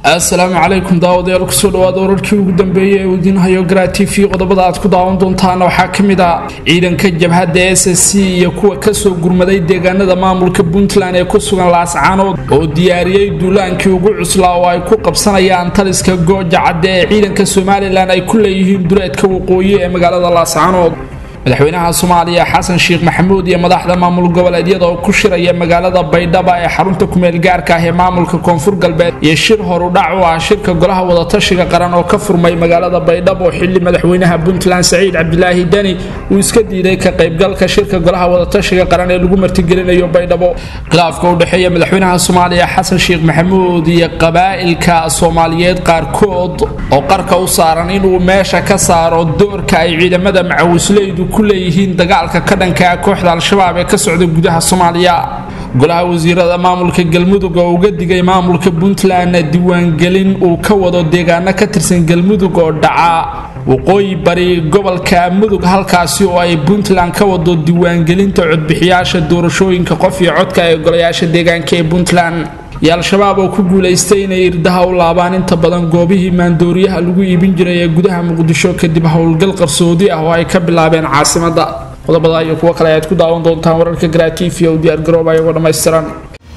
assalaamu calaykum daawadayaal kusoo dhawaada wararkii ugu dambeeyey ee uu idiin hayo garaa t v qodobada aad ku daawan doontaana waxaa ka mid ah ciidanka jabhadda s s c iyo kuwa kasoo gurmaday deegaanada maamulka puntland ee ku sugan laascaanood oo diyaariyey duulaankii ugu cuslaa oo ay ku qabsanayaan taliska gooja cadde ee ciidanka somalilan ay ku leeyihiin duleedka waqooyi ee magaalada laascaanood madaxweynaha soomaaliya xasan sheekh maxamuud iyo madaxda maamul goboleedyada oo ku shiraya magaalada baydhaba ee xarunta kumeel gaarka ah ee maamulka koonfur galbeed iyo shir horudhac u ah shirka golaha wadatashiga qaran oo ka furmay magaalada baydhabo xili madaxweynaha puntland saciid cabdilaahi deni uu iska diiday ka qaybgalka shirka golaha wadatashiga qaran ee lagu martigelinayo baydhabo khilaafka u dhexeeya madaxweynaha soomaaliya xasan sheekh maxamuud iyo qabaa'ilka soomaaliyeed qaarkood oo qarka u saaran inuu meesha ka saaro doorka ay ciidamada macawisleydu ku leeyihiin dagaalka ka dhanka ah kooxda al-shabaab ee ka socda gudaha soomaaliya golaha wasiirada maamulka galmudug oo uga digay maamulka puntlandna diiwaangelin uu ka wado deegaano ka tirsan galmudug oo dhaca waqooyi bari gobolka mudug halkaasi oo ay puntland ka wado diiwaangelinta codbixiyaasha doorashooyinka qof iyo codka ee golayaasha deegaanka ee puntland iyo al-shabaab oo ku guulaystay inay irdaha u laabaan inta badan goobihii maandooriyaha lagu iibin jiray ee gudaha muqdisho kadib howlgal qarsoodi ah oo ay ka bilaabeen caasimada qodobada iyo kuwo kale ayaad ku daawan doontaan wararka garaatiifiya u diyaargarooba ayagoo dhammaystiran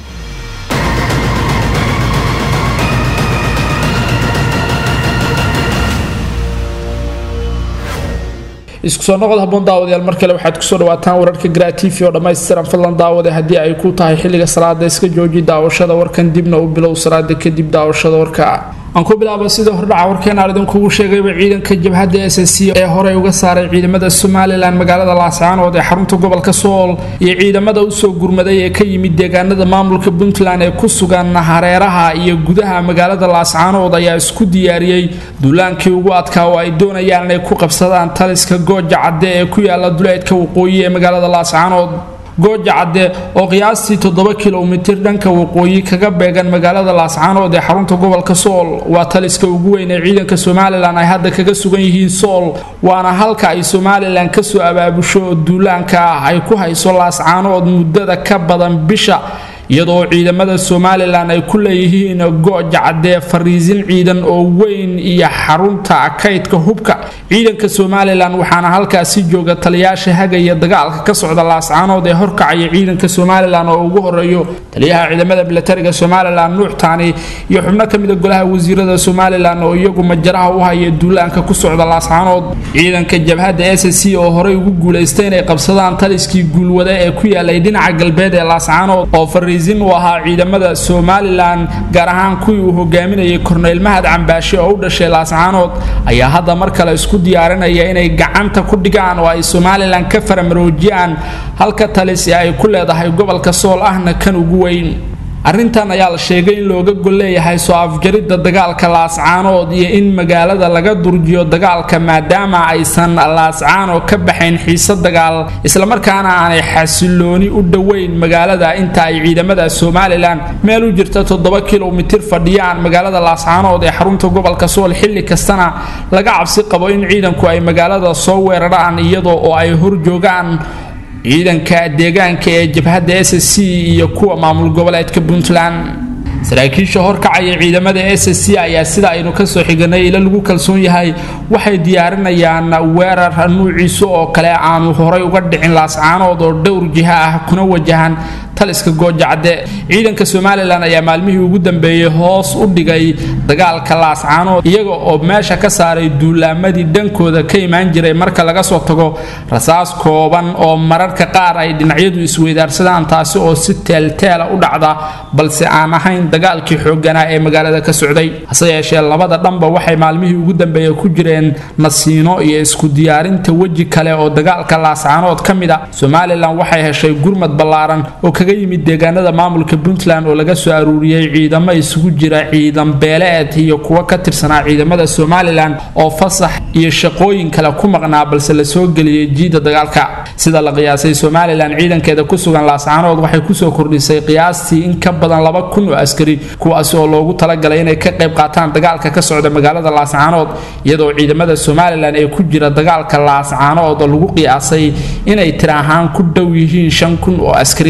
isku soo noqod haboon daawadayaal mar kale waxaad kusoo dhawaataan wararka garaa t v oo dhammaystiran fadlan daawade haddii ay ku tahay xilliga salaada iska jooji daawashada warkan dibna u bilow salaada kadib daawashada warka aan ku bilaaba sida hordhaca warkeenaan idinkugu sheegayba ciidanka jabhadda s s c ee horey uga saaray ciidamada somalilan magaalada laascaanood ee xarunta gobolka sool iyo ciidamada usoo gurmaday ee ka yimid deegaanada maamulka puntland ee ku sugan hareeraha iyo gudaha magaalada laascaanood ayaa isku diyaariyey duulaankii ugu adkaa oo ay doonayaan inay ku qabsadaan taliska gooja cadde ee ku yaala duleedka waqooyi ee magaalada laascaanood gooja cadde oo qiyaastii toddoba kilomitir dhanka waqooyi kaga beegan magaalada laascaanood ee xarunta gobolka sool waa taliska ugu weyn ee ciidanka somalilan ay hadda kaga sugan yihiin sool waana halka ay somalilan kasoo abaabusho duulaanka ah ay ku hayso laascaanood muddada ka badan bisha iyadoo ciidamada somalilan ay ku leeyihiin gooja caddee fariisin ciidan oo weyn iyo xarunta kaydka hubka ciidanka somalilan waxaana halkaasi jooga taliyaasha hagaya dagaalka ka socda laascaanood ee horkacaya ciidanka somalilan oo ugu horeeyo taliyaha ciidamada milatariga somalilan nuuxtaani iyo xubno kamida golaha wasiirada somalilan oo iyagu majaraha u haya duulaanka ku socda laascaanood ciidanka jabhadda s c oo horey ugu guulaystay inay qabsadaan taliskii guulwade ee ku yaalay dhinaca galbeed ee laascaanood oo u ahaa ciidamada somalilan gaar ahaan kuwii uu hogaaminayay korneyl mahad cambaashe oo u dhashay laascaanood ayaa hadda mar kale isku diyaarinaya inay gacanta ku dhigaan oo ay somalilan ka faramaroojiyaan halka talisi ay ku leedahay gobolka sool ahna kan ugu weyn arrintan ayaa la sheegay in looga gol leeyahay soo afjaridda dagaalka laascaanood iyo in magaalada laga durjiyo dagaalka maadaama aysan laascaano ka baxayn xiise dagaal islamarkaana aanay xasilooni u dhoweyn magaalada inta ay ciidamada somalilan meel u jirta toddoba kilomitir fadhiyaan magaalada laascaanood ee xarunta gobolka sool xilli kastana laga cabsi qabo in ciidanku ay magaalada soo weeraraan iyadoo oo ay horjoogaan ciidanka deegaanka ee jabhadda s c iyo kuwa maamul goboleedka puntland saraakiisha horkacaya ciidamada s c ayaa sida aynu kasoo xiganay ila lagu kalsoon yahay waxay diyaarinayaan weerar nuuciisa oo kale aanu horay uga dhicin laascaanood oo dhowr jiha ah kuna wajahan taliska gooja cadde ciidanka somalilan ayaa maalmihii ugu dambeeyey hoos u dhigay dagaalka laascaanood iyaga oo meesha ka saaray duulaamadii dhankooda ka imaan jiray marka laga soo tago rasaas kooban oo mararka qaar ay dhinacyadu isweydaarsadaan taasi oo si teelteela u dhacda balse aan ahayn dagaalkii xooganaa ee magaalada ka socday hase yeeshee labada dhanba waxay maalmihii ugu dambeeya ku jireen nasiino iyo isku diyaarinta weji kale oo dagaalka laascaanood ka mid a somalilan waxay heshay gurmad ballaaran oo kaga yimid deegaanada maamulka puntland oo laga soo aruuriyey ciidamo isugu jira ciidan beeleed iyo kuwo ka tirsanaa ciidamada somalilan oo fasax iyo shaqooyin kale ku maqnaa balse lasoo geliyey jiida dagaalka sida la qiyaasay somalilan ciidankeeda ku sugan laascaanood waxay kusoo kordhisay qiyaastii in ka badan laba kun oo askari kuwaasi oo loogu talagalay inay ka qayb qaataan dagaalka ka socda magaalada laascaanood iyadoo ciidamada somalilan ee ku jira dagaalka laascaanood lagu qiyaasay inay tir ahaan ku dhow yihiin shan kun oo askari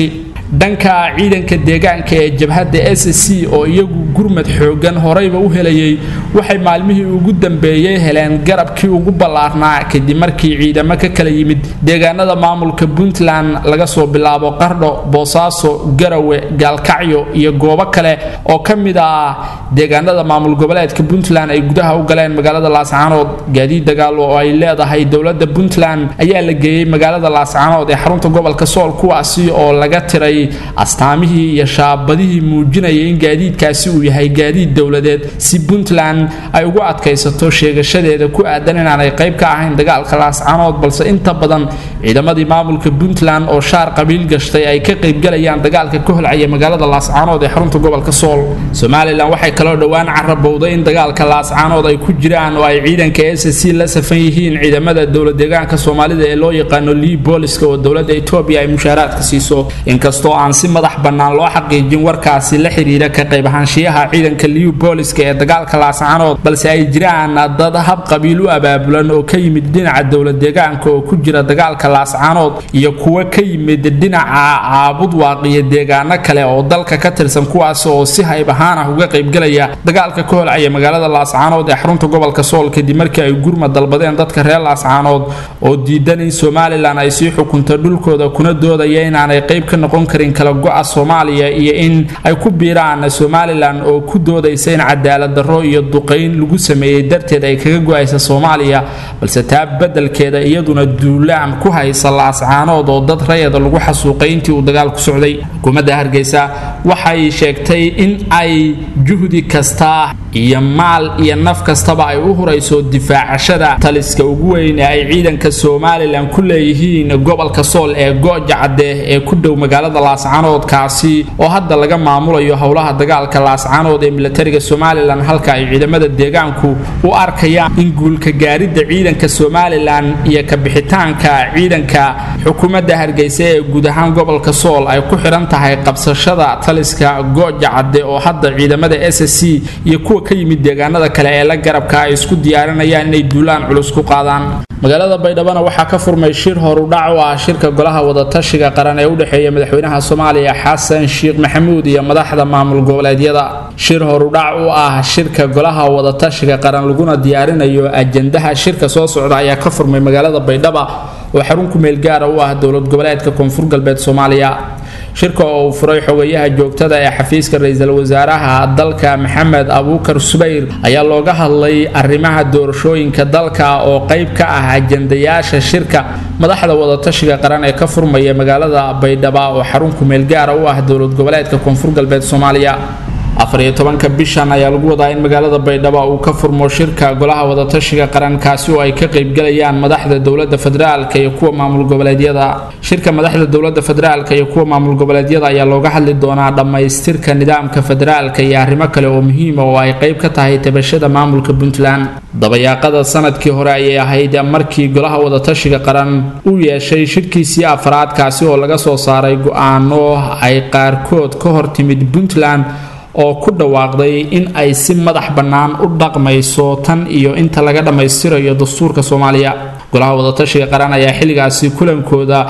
dhanka ciidanka deegaanka ee jabhadda s c oo iyagu gurmad xoogan horeyba u helayay waxay maalmihii ugu dambeeyey heleen garabkii ugu ballaarnaa kadib markii ciidamo ka kala yimid deegaanada maamulka puntland laga soo bilaabo qardho boosaaso garawe gaalkacyo iyo goobo kale oo ka mid ah deegaanada maamul goboleedka puntland ay gudaha u galeen magaalada laascaanood gaadiid dagaal oo ay leedahay dowlada puntland ayaa la geeyey magaalada laascaanood ee xarunta gobolka sool kuwaasi oo laga tiray astaamihii iyo shaabadihii muujinayay in gaadiidkaasi uu yahay gaadiid dowladeed si puntland ay ugu adkaysato sheegashadeeda ku aadan inaanay qayb ka ahayn dagaalka laascaanood balse inta badan ciidamadii maamulka puntland oo shaar qabiil gashtay ay ka qaybgalayaan dagaalka ka holcaya magaalada laascaanood ee xarunta gobolka sool somalilan waxay kaloo dhowaan carabowday in dagaalka laascaanood ay ku jiraan oo ay ciidanka s c la safan yihiin ciidamada dowla deegaanka soomaalida ee loo yaqaano lii booliska oo dowlada etoobiya ay mushaaraadka siiso inkastoo aan si madax bannaan loo xaqiijin warkaasi la xiriira ka qayb ahaanshiyaha ciidanka liu booliska ee dagaalka laascaanood balse ay jiraan dad hab qabiil u abaabulan oo ka yimid dhinaca dowla deegaanka oo ku jira dagaalka laascaanood iyo kuwo ka yimid dhinaca caabud waaqiyo deegaano kale oo dalka ka tirsan kuwaas oo si hayb ahaan ah uga qaybgalaya dagaalka ka holcaya magaalada laascaanood ee xarunta gobolka sool kadib markii ay gurma dalbadeen dadka reer laascaanood oo diidan in somalilan ay sii xukunto dhulkooda kuna doodaya inaanay qayb ka noqon karin kala go-a soomaaliya iyo in ay ku biiraan somalilan oo ku doodaysa in cadaalad darro iyo duqayn lagu sameeyey darteed ay kaga go-aysa soomaaliya balse taa beddelkeeda iyaduna duulaan ku haysa laascaanood oo dad rayada lagu xasuuqay intii uu dagaalku socday xukuumadda hargeysa waxay sheegtay in ay juhdi kasta iyo maal iyo naf kastaba ay u hurayso difaacashada taliska ugu weyn ee ay ciidanka somalilan ku leeyihiin gobolka sool ee gooja cadde ee ku dhow magaalada laascaanood kaasi oo hadda laga maamulayo howlaha dagaalka laascaanood ee milatariga somalilan halka ay ciidamada deegaanku u arkayaan in guulka gaaridda ciidanka somalilan iyo kabixitaanka ciidanka xukuumadda hargeysa ee guud ahaan gobolka sool ay ku xidhan tahay qabsashada taliska gooja cadde oo hadda ciidamada s c iyo kuwa ka yimid deegaanada kale ee la garabka ay isku diyaarinayaan inay duulaan culus ku qaadaan magaalada baydhabana waxaa ka furmay shir horudhac u ah shirka golaha wadatashiga qaran ee u dhexeeya madaxweynaha soomaaliya xasan sheekh maxamuud iyo madaxda maamul goboleedyada shir horudhac u ah shirka golaha wadatashiga qaran laguna diyaarinayo ajandaha shirka soo socda ayaa ka furmay magaalada baydhaba oo xarun ku meel gaara u ah dowlad goboleedka koonfur galbeed soomaaliya shirka oo uu furay xogayaha joogtada ee xafiiska ra-iisul wasaaraha dalka maxamed abuukar subayr ayaa looga hadlay arrimaha doorashooyinka dalka oo qayb ka ah ajandayaasha shirka madaxda wadatashiga qaran ee ka furmaya magaalada baydhaba oo xarun kumeel gaara u ah dowlad goboleedka koonfur galbeed soomaaliya afariyo tobanka bishan ayaa lagu wadaa in magaalada baydhabo uu ka furmo shirka golaha wadatashiga qaran kaasi oo ay ka qaybgalayaan madaxda dowlada federaalka iyo kuwa maamul goboleedyada shirka madaxda dowlada federaalka iyo kuwa maamul goboleedyada ayaa looga hadli doonaa dhammaystirka nidaamka federaalka iyo arrimo kale oo muhiima oo ay qayb ka tahay tabashada maamulka puntland dabayaaqada sanadkii hore ayay ahayd markii golaha wadatashiga qaran uu yeeshay shirkiisii afraad kaasi oo laga soo saaray go-aano ay qaarkood ka hor timid puntland oo ku dhawaaqday in ay si madax bannaan u dhaqmayso tan iyo inta laga dhammaystirayo dastuurka soomaaliya golaha wadatashiga qaran ayaa xilligaasi kulankooda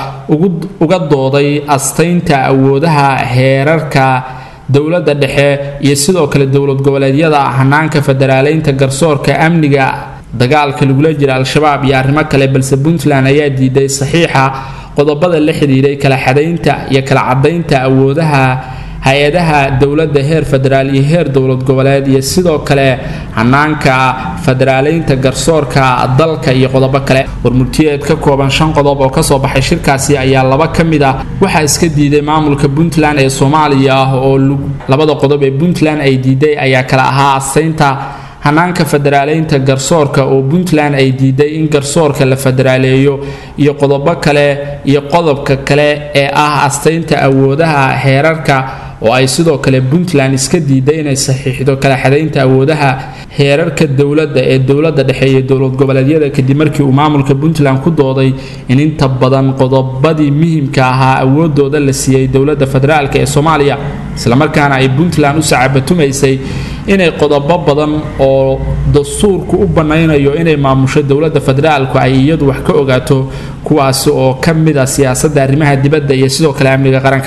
uga dooday astaynta awoodaha heerarka dowladda dhexe iyo sidoo kale dowlad goboleedyada hanaanka federaaleynta garsoorka amniga dagaalka lagula jira al-shabaab iyo arrimo kale balse puntland ayaa diiday saxiixa qodobada la xidhiiray kala xadaynta iyo kala cadaynta awoodaha hay-adaha dowladda heer federaal iyo heer dowlad goboleed iyo sidoo kale hanaanka federaaleynta garsoorka dalka iyo qodobo kale warmurtiyeed ka kooban shan qodob oo kasoo baxay shirkaasi ayaa laba ka mid ah waxaa iska diiday maamulka puntland ee soomaaliya oo labada qodob ee puntland ay diiday ayaa kala ahaa astaynta hanaanka federaaleynta garsoorka oo puntland ay diiday in garsoorka la federaaleeyo iyo qodobo kale iyo qodobka kale ee ah astaynta awoodaha heerarka oo ay sidoo kale puntland iska diiday inay saxiixdo kala xadaynta awoodaha heerarka dowladda ee dowladda dhexe iyo dowlad goboleedyada kadib markii uu maamulka puntland ku dooday in inta badan qodobadii muhimka ahaa awoodooda la siiyey dowladda federaalk ee soomaaliya islamarkaana ay puntland u sacabatumaysay inay qodobo badan oo dastuurku u bannaynayo inay maamusho dowladda federaalku ay iyadu wax ka ogaato kuwaasi oo ka mid a siyaasadda arrimaha dibadda iyo sidoo kale amniga qaranka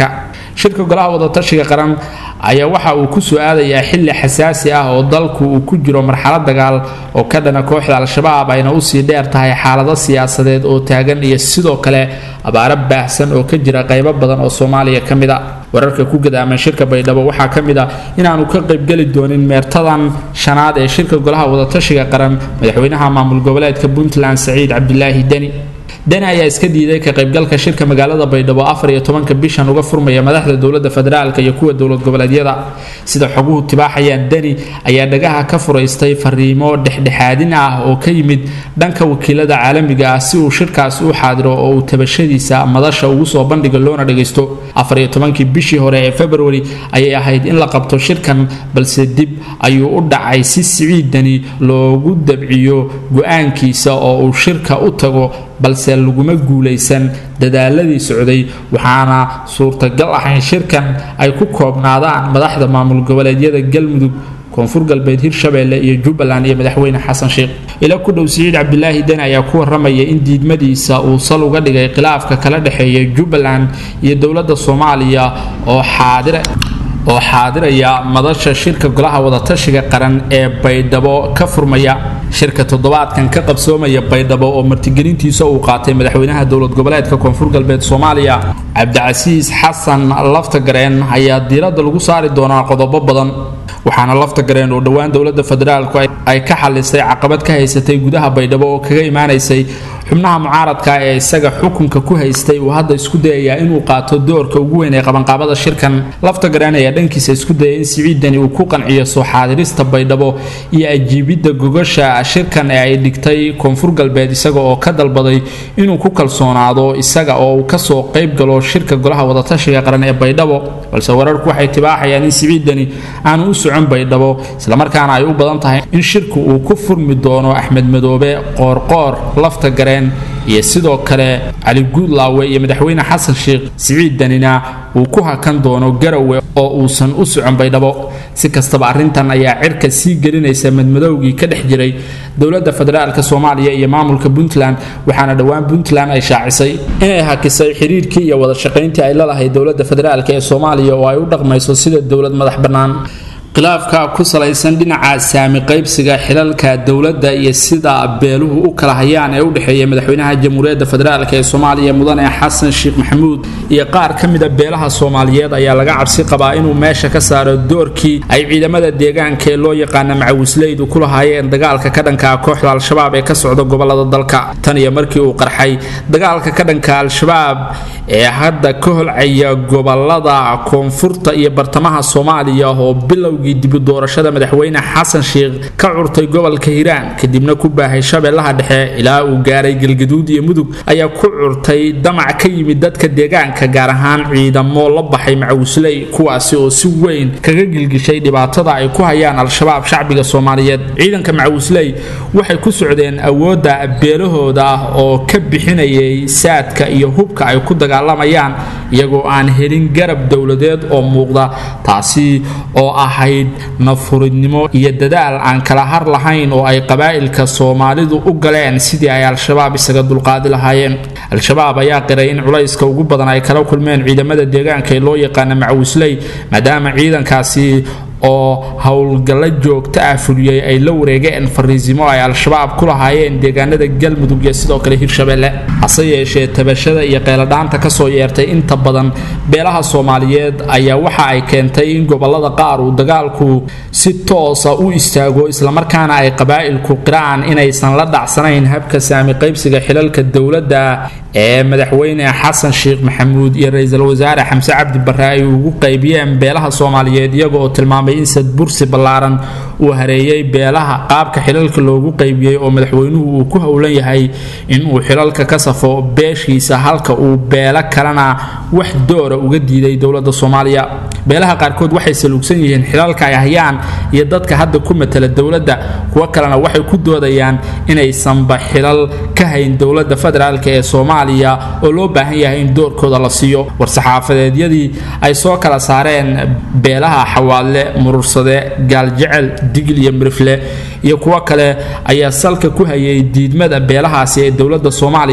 shirka golaha wadatashiga qaran ayaa waxa uu ku soo aadayaa xilli xasaasi ah oo dalku uu ku jiro marxalad dagaal oo ka dhana kooxda al-shabaab ayna usii dheer tahay xaalado siyaasadeed oo taagan iyo sidoo kale abaaro baahsan oo ka jira qaybo badan oo soomaaliya ka mid a wararka ku gadaaman shirka baydhabo waxaa ka mid ah inaanu ka qaybgeli doonin meertadan shanaad ee shirka golaha wadatashiga qaran madaxweynaha maamul goboleedka puntland saciid cabdilaahi deni deni ayaa iska diiday ka qaybgalka shirka magaalada baydhabo afar iyo tobanka bishan uga furmaya madaxda dowladda federaalka iyo kuwa dowlad goboleedyada sida xoguhu tibaaxayaan deni ayaa dhagaha ka furaystay fariimo dhexdhexaadin ah oo ka yimid dhanka wakiilada caalamiga ah si uu shirkaas u xaadiro oo uu tabashadiisa madasha ugu soo bandhiga loona dhagaysto afar iyo tobankii bishii hore ee februari ayay ahayd in la qabto shirkan balse dib ayuu u dhacay si siciid deni loogu dabciyo go-aankiisa oo uu shirka u tago balse laguma guulaysan dadaaladii socday waxaana suurtagal ah in shirkan ay ku koobnaadaan madaxda maamul goboleedyada galmudug koonfur galbeed hirshabeelle iyo jubbaland iyo madaxweyne xasan sheekh ila ku dhow siciid cabdilaahi deni ayaa ku waramaya in diidmadiisa uu sal uga dhigay khilaafka kala dhexeeya jubbaland iyo dowladda soomaaliya oo xaadire oo xaadiraya madasha shirka golaha wadatashiga qaran ee baydhabo ka furmaya shirka toddobaadkan ka qabsoomaya baydhabo oo martigelintiisa uu qaatay madaxweynaha dowlad goboleedka koonfur galbeed soomaaliya cabdicasiis xasan laftagareen ayaa diiradda lagu saari doonaa qodobo badan waxaana laftagareen oo dhowaan dowladda federaalku ay ka xalisay caqabad ka haysatay gudaha baydhabo oo kaga imaanaysay xubnaha mucaaradka ee isaga xukunka ku haystay uu hadda isku dayayaa inuu qaato doorka ugu weyn ee qabanqaabada shirkan laftagareen ayaa dhankiisa isku dayay in siciidani uu ku qanciyo soo xaadirista baydhabo iyo ajiibidda gogasha shirkan ee ay dhigtay koonfur galbeed isaga oo ka dalbaday inuu ku kalsoonaado isaga oo uu kasoo qayb galo shirka golaha wadatashiga qaran ee baydhabo balse wararku waxay tibaaxayaan in siciidani aanu u socon baydhabo islamarkaana ay u badan tahay in shirku uu ku furmi doono axmed madoobe qoorqoor laftagareen iyo sidoo kale cali guudlaawe iyo madaxweyne xasan sheekh siciid danina uu ku hakan doono garowe oo uusan u socon baydhabo si kastaba arrintan ayaa cirka sii gelinaysa madmadowgii ka dhex jiray dowladda federaalka soomaaliya iyo maamulka puntland waxaana dhowaan puntland ay shaacisay inay hakisay xiriirkii iyo wada shaqayntii ay lalahayd dowladda federaalk ee soomaaliya oo ay u dhaqmayso sida dowlad madax bannaan khilaafka ku salaysan dhinaca saami qaybsiga xilalka dowladda iyo sida beeluhu u kala hayaan ee u dhexeeya madaxweynaha jamhuuriyadda federaalk ee soomaaliya mudane xasan sheekh maxamuud iyo qaar ka mida beelaha soomaaliyeed ayaa laga cabsi qabaa inuu meesha ka saaro doorkii ay ciidamada deegaanka ee loo yaqaana macawisleydu ku lahaayeen dagaalka ka dhanka kooxda al-shabaab ee ka socda gobolada dalka tan iyo markii uu qarxay dagaalka ka dhanka al-shabaab ee hadda ka holcaya gobolada koonfurta iyo bartamaha soomaaliya oo bilow dibu doorashada madaxweyne xasan sheekh ka curtay gobolka hiiraan kadibna ku baahay shabeellaha dhexe ilaa uu gaaray galgaduud iyo mudug ayaa ku curtay damac ka yimid dadka deegaanka gaar ahaan ciidamo la baxay macawisley kuwaasi oo si weyn kaga gilgishay dhibaatada ay ku hayaan al-shabaab shacbiga soomaaliyeed ciidanka macawisley waxay ku socdeen awoodda beelahooda oo ka bixinayay saadka iyo hubka ay ku dagaalamayaan iyagoo aan helin garab dowladeed oo muuqda taasi oo ahayd nafuridnimo iyo dadaal aan kala har lahayn oo ay qabaa'ilka soomaalidu u galeen sidii ay al-shabaab isaga dulqaadi lahaayeen al-shabaab ayaa qiray in culayska ugu badan ay kala kulmeen ciidamada deegaanka ee loo yaqaana macawisley maadaama ciidankaasi oo howlgallo joogto ah fuliyey ay la wareegeen fariisimo ay al-shabaab ku lahaayeen deegaanada galmudug iyo sidoo kale hirshabeelle hase yeeshee tabashada iyo qeeladhaanta kasoo yeertay inta badan beelaha soomaaliyeed ayaa waxa ay keentay in gobolada qaar uu dagaalku si toosa u istaago islamarkaana ay qabaa'ilku qiraan inaysan la dhacsanayn habka saami qaybsiga xilalka dowladda ee madaxweyne xasan sheekh maxamuud iyo ra-iisul wasaare xamse cabdi barre ay ugu qaybiyeen beelaha soomaaliyeed iyaga oo tilmaamay in sadbursi ballaaran uu hareeyey beelaha qaabka xilalka loogu qaybiyey oo madaxweynuhu uu ku howlan yahay inuu xilalka ka safo beeshiisa halka uu beelo kalena wax doora uga diiday dowladda soomaaliya beelaha qaarkood waxay saluugsan yihiin xilalka ay hayaan iyo dadka hadda ku matala dowladda kuwo kalena waxay ku doodayaan inaysanba xilal ka hayn dowladda federaalk ee soomaaliya oo loo baahan yahay in doorkooda la siiyo war-saxaafadeedyadii ay soo kala saareen beelaha xawaadle murursade gaaljecel digil iyo mirifle iyo kuwo kale ayaa salka ku hayay diidmada beelahaasi ee dowladda soomaaliya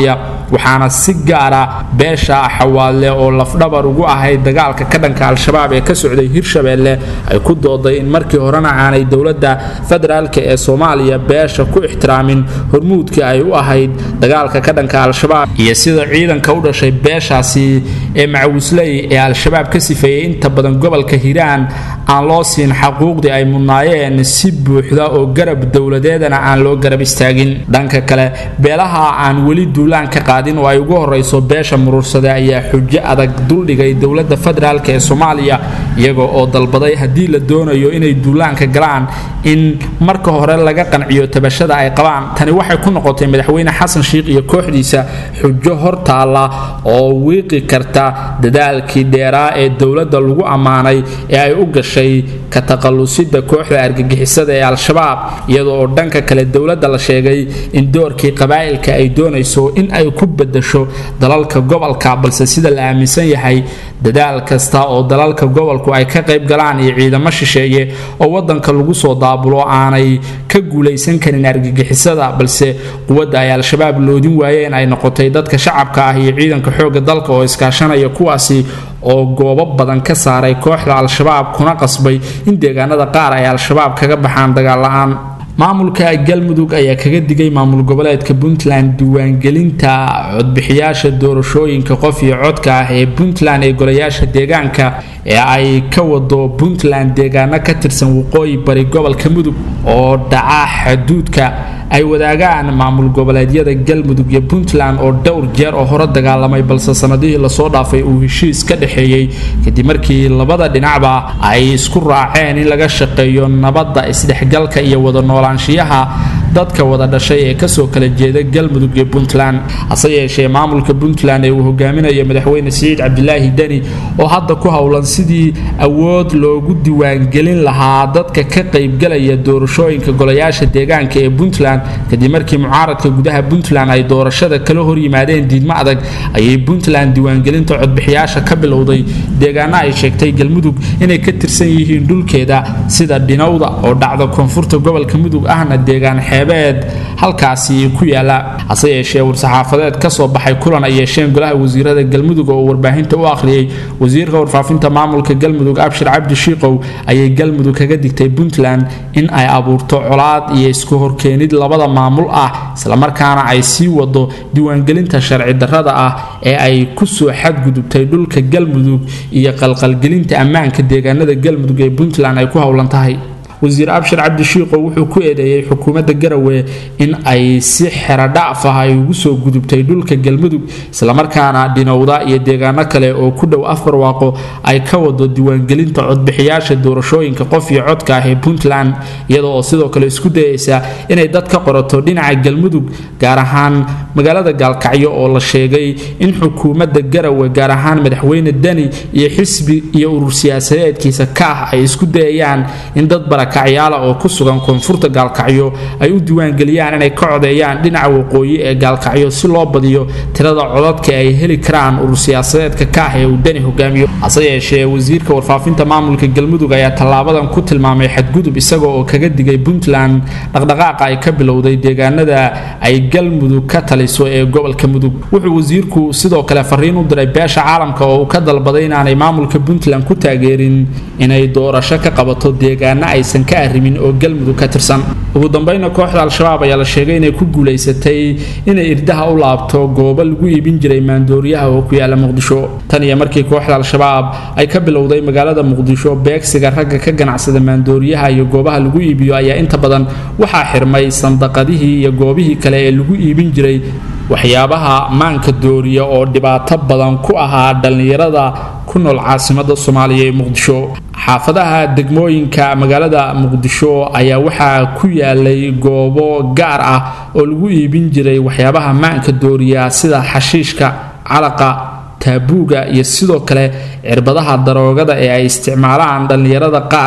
waxaana si gaara beesha xawaadle oo lafdhabar ugu ahayd dagaalka ka dhanka al-shabaab ee ka socday hirshabeelle ay ku dooday in markii horena aanay dowladda federaalka ee soomaaliya beesha ku ixtiraamin hormuudkii ay u ahayd dagaalka ka dhanka al-shabaab iyo sida ciidanka u dhashay beeshaasi ee macawisley ee al-shabaab ka sifeeyey inta badan gobolka hiiraan aan loo siin xaquuqdii ay mudnaayeen si buuxda oo garab dowladeedana aan loo garab istaagin dhanka kale beelaha aan weli duulaan ka qaadin oo ay ugu horeyso beesha muruursade ayaa xujo adag duldhigay dowladda federaalk ee soomaaliya iyaga oo dalbaday haddii la doonayo inay duulaanka galaan in marka hore laga qanciyo tabashada ay qabaan tani waxay ku noqotay madaxweyne xasan sheikh iyo kooxdiisa xujo hortaalla oo wiiqi karta dadaalkii dheeraa ee dowladda lagu ammaanay ee ay u gashay ka taqalusida kooxda argagixisada ee al-shabaab iyadoo oo dhanka kale dowladda la sheegay in doorkii qabaa'ilka ay doonayso in ay ku bedasho dalalka gobolka balse sida la aaminsan yahay dadaal kasta oo dalalka gobolku ay ka qayb galaan iyo ciidamo shisheeye oo wadanka lagu soo daabulo aanay ka guulaysan karin argagixisada balse quwadda ay al-shabaab loodin waayeen ay noqotay dadka shacabka ah iyo ciidanka xoogga dalka oo iskaashanaya kuwaasi oo goobo badan ka saaray kooxda al-shabaab kuna qasbay in deegaanada qaar ay al-shabaab kaga baxaan dagaal la-aan maamulka galmudug ayaa kaga digay maamul goboleedka puntland diiwaangelinta codbixiyaasha doorashooyinka qof iyo codka ah ee puntland ee golayaasha deegaanka ee ay ka wado puntland deegaano ka tirsan waqooyi bari gobolka mudug oo dhaca xuduudka ay wadaagaan maamul goboleedyada galmudug iyo puntland oo dhowr jeer oo hore dagaalamay balse sanadihii lasoo dhaafay uu heshiis ka dhexeeyey kadib markii labada dhinacba ay isku raaceen in laga shaqeeyo nabadda isdhexgalka iyo wada noolaanshiyaha dadka wada dhashay ee kasoo kala jeeda galmudug iyo puntland hase yeeshee maamulka puntland ee uu hogaaminayo madaxweyne siciid cabdilaahi deni oo hadda ku howlan sidii awood loogu diiwaangelin lahaa dadka ka qaybgalaya doorashooyinka golayaasha deegaanka ee puntland kadib markii mucaaradka gudaha puntland ay doorashada kala hor yimaadeen diidmo adag ayay puntland diiwaangelinta codbixiyaasha ka bilowday deegaano ay sheegtay galmudug inay ka tirsan yihiin dhulkeeda sida dhinowda oo dhacda koonfurta gobolka mudug ahna deegaan xeebeed halkaasi ku yaala hase yeeshee war-saxaafadeed kasoo baxay kulan ay yeesheen golaha wasiirada galmudug oo warbaahinta u akhriyey wasiirka warfaafinta maamulka galmudug abshir cabdi shiikow ayay galmudug kaga digtay puntland in ay abuurto colaad iyo isku horkeenid labada maamul ah islamarkaana ay sii wado diiwaangelinta sharci darrada ah ee ay kusoo xadgudubtay dhulka galmudug iyo qalqalgelinta ammaanka deegaanada galmudug ee puntland ay ku howlan tahay wasiir abshir cabdi shiikow wuxuu ku eedeeyey xukuumadda garawe in ay si xeradhaaf ah ay ugu soo gudubtay dhulka galmudug islamarkaana dhinowda iyo deegaano kale oo ku dhow afar waaqo ay ka wado diiwaangelinta codbixiyaasha doorashooyinka qof iyo codka ah ee puntland iyada oo sidoo kale isku dayeysa inay dad ka qorato dhinaca galmudug gaar ahaan magaalada gaalkacyo oo la sheegay in xukuumadda garawe gaar ahaan madaxweyne deni iyo xisbi iyo urur siyaasadeedkiisa ka ah ay isku dayayaan in dad barakacyaala oo ku sugan koonfurta gaalkacyo ay u diiwaangeliyaan inay ka codeeyaan dhinaca waqooyi ee gaalkacyo si loo badiyo tirada codadka ay heli karaan urur siyaasadeedka ka ah ee uu deni hogaamiyo hase yeeshee wasiirka warfaafinta maamulka galmudug ayaa tallaabadan ku tilmaamay xadgudub isaga oo kaga digay puntland dhaqdhaqaaqa ay ka bilowday deegaanada ay galmudug ka taliso ee gobolka mudug wuxuu wasiirku sidoo kale fariin u diray beesha caalamka oo uu ka dalbaday inaanay maamulka puntland ku taageerin inay doorasho ka qabato deegaano aysan ka arrimin oo galmudug ka tirsan ugu dambayna kooxda al-shabaab ayaa la sheegay inay ku guulaysatay inay irdaha u laabto goobo lagu iibin jiray maandooriyaha oo ku yaala muqdisho tan iyo markii kooxda al-shabaab ay ka bilowday magaalada muqdisho beegsiga ragga ka ganacsada maandooriyaha iyo goobaha lagu iibiyo ayaa inta badan waxaa xirmay sandaqadihii iyo goobihii kale ee lagu iibin jiray waxyaabaha maanka dooriya oo dhibaato badan ku ahaa dhallinyarada ku nool caasimada soomaaliya ee muqdisho xaafadaha degmooyinka magaalada muqdisho ayaa waxaa ku yaalay goobo gaar ah oo lagu iibin jiray waxyaabaha maanka dooriya sida xashiishka calaqa taabuuga iyo sidoo kale cirbadaha daroogada ee ay isticmaalaan dhallinyarada qaar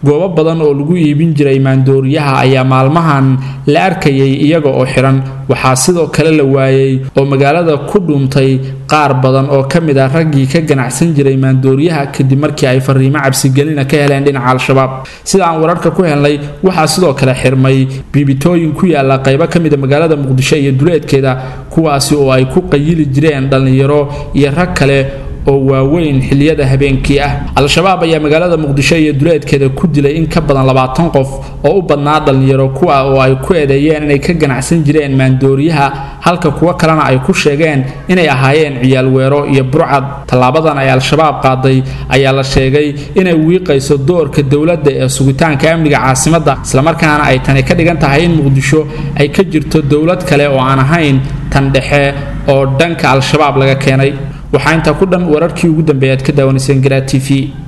goobo badan oo lagu iibin jiray maandooriyaha ayaa maalmahan la arkayay iyaga oo xiran waxaa sidoo kale la waayey oo magaalada ku dhuuntay qaar badan oo ka mid ah raggii ka ganacsan jiray maandooriyaha kadib markii ay fariimo cabsigelina ka heleen dhinaca al-shabaab sida aan wararka ku helnay waxaa sidoo kale xirmay biibitooyin ku yaala qaybo ka mida magaalada muqdisho iyo duleedkeeda kuwaasi oo ay ku qayili jireen dhallinyaro iyo rag kale oo waaweyn xiliyada habeenkii ah al-shabaab ayaa magaalada muqdisho iyo duleedkeeda ku dilay in ka badan labaatan qof oo u badnaa dhallinyaro kuwa oo ay ku eedeeyeen inay ka ganacsan jireen maandooriyaha halka kuwo kalena ay ku sheegeen inay ahaayeen ciyaal weero iyo burcad tallaabadan ay al-shabaab qaaday ayaa la sheegay inay wiiqayso doorka dowladda ee sugitaanka amniga caasimadda islamarkaana ay tani ka dhigan tahay in muqdisho ay ka jirto dowlad kale oo aan ahayn tan dhexe oo dhanka al-shabaab laga keenay waxaa intaa ku dhan wararkii ugu dambeeya aad ka daawanayseen garaa t v